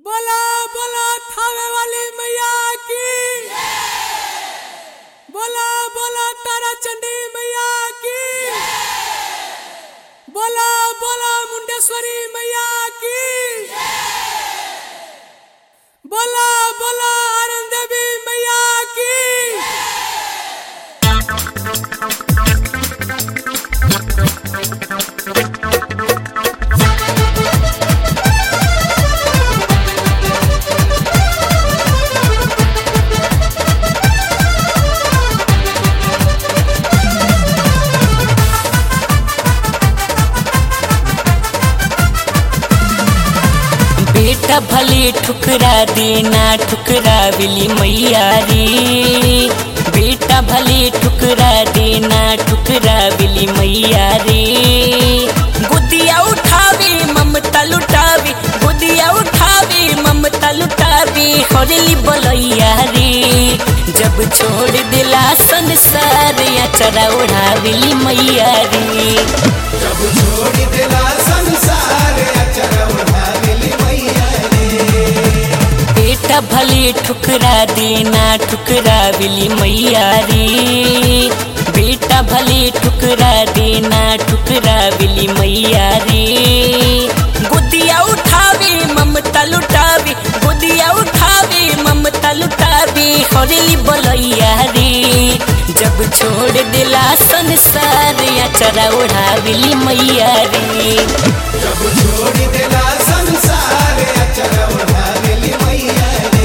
बोला बोला थावे वाली मैया की बोला बोला तारा चंडी मैया की बोला बोला मुंडेश्वरी मैया की बोला बोला आनंद देवी मैया की बेटा भले ठुकरा देना ठुकरा बिली मैया रे बेटा भले ठुकरा देना ठुकरा बिली मैया रे गुदिया उठावे ममता लुटावे गुदिया उठावे ममता लुटावे हरली बलैया रे जब छोड़ दिला संसार या चरा उड़ाविली मैया रे जब छोड़ दिला संसार अचर उठाविली मैया बेटा भले ठुकरा देना ठुकरा बिली मैया रे बेटा भले ठुकरा देना ठुकरा बिली मैया रे गुदिया उठावे ममता लुटावे गुदिया उठावे ममता लुटावे हरली बलैया रे जब छोड़ दिला संसार या चरा उड़ाविली मैया रे जब छोड़ दिला संसार अचर उठाविली मैया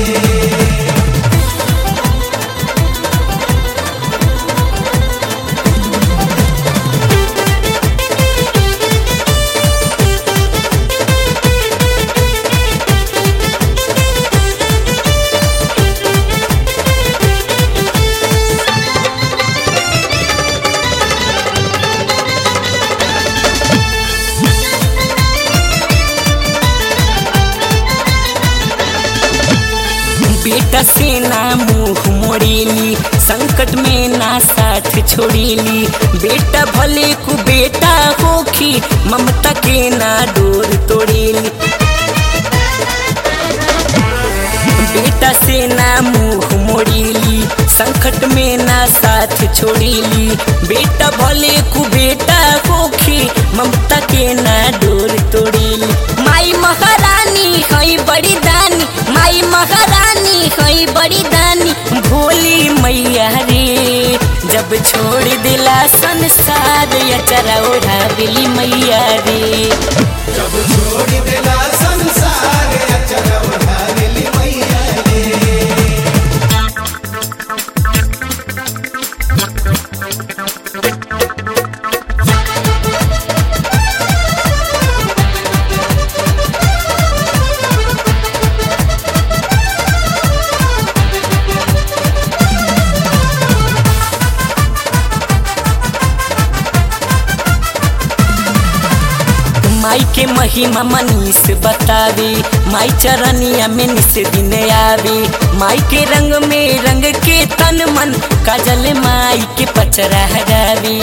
बेटा से ना मुंह मोड़ेली संकट में ना साथ छोड़ेली बेटा भले को बेटा होखी ममता के ना डोर तोड़ेली बेटा से ना मुंह मोड़ेली संकट में ना साथ छोड़ेली बेटा भले को बेटा होखी ममता के ना डोर तोड़ेली माई महारानी है बड़ी दानी माई महारानी है बड़ी दानी भोली मैया रे जब छोड़ दिला संसार या चरा ओढ़ाविली मैया रे जब छोड़ दिला संसार अचर उठाविली मैया माई के महिमा मनीष बतावे माई चरनिया में निस दिन आवे माई के रंग में रंग के तन मन काजल माई के पचरा हरावे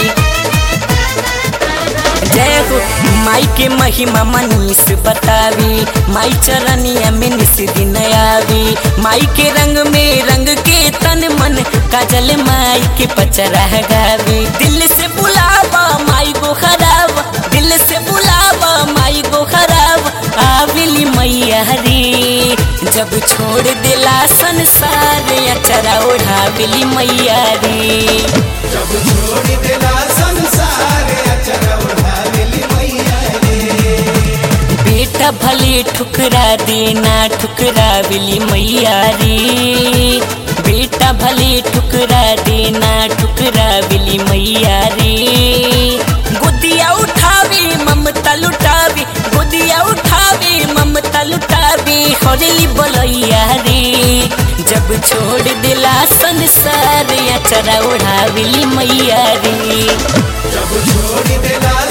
जय हो माई के महिमा मनीष बतावे माई चरनिया में निस दिन आवे माई के रंग में रंग के तन मन काजल माई के पचरा गावे दिल से बुलावा माई को खराब दिल से बुलावा माई को खराब आविली मैया रे जब छोड़ दिला संसार या चरा ओढ़ाविली मैया रे जब छोड़ दिला संसार अचर उठाविली मैया बेटा भले ठुकरा देना ठुकरा बिली मैया रे बेटा भले ठुकरा देना ठुकरा बिली मैया रे गुदिया उठावे ममता लुटावे गुदिया उठावे ममता लुटावे हरली बलैया रे जब छोड़ दिला संसार या चरा ओढ़ाविली मैया रे जब छोड़ दिला